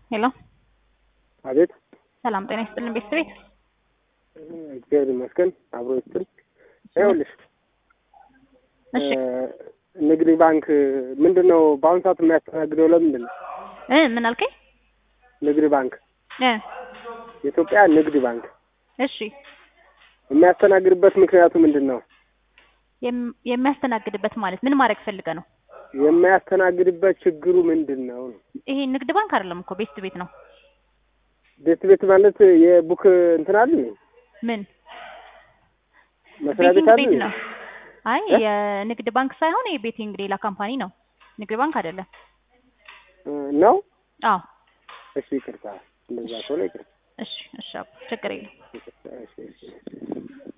ሄሎ አቤት ሰላም ጤና ይስጥልን ቤተሰቤት እግዚአብሔር ይመስገን አብሮ ይስጥል። ይኸውልሽ እሺ ንግድ ባንክ ምንድን ነው በአሁኑ ሰዓት የሚያስተናግደው? ለምንድን ነው እ ምን አልከኝ? ንግድ ባንክ እ የኢትዮጵያ ንግድ ባንክ እሺ የሚያስተናግድበት ምክንያቱ ምንድን ነው? የም- የሚያስተናግድበት ማለት ምን ማድረግ ፈልገ ነው? የሚያስተናግድበት ችግሩ ምንድን ነው? ይሄ ንግድ ባንክ አይደለም እኮ ቤስት ቤት ነው። ቤት ቤት ማለት የቡክ እንትን አለ ምን መስሪያ ቤት ቤቲንግ አለ ቤት ነው? አይ እ? የንግድ ባንክ ሳይሆን የቤቲንግ ሌላ ካምፓኒ ነው። ንግድ ባንክ አይደለም። ነው። አዎ እሺ ይቅርታ፣ እንደዛ ከሆነ ይቅርታ። እሺ እሺ አባ፣ ችግር የለም። እሺ፣ እሺ።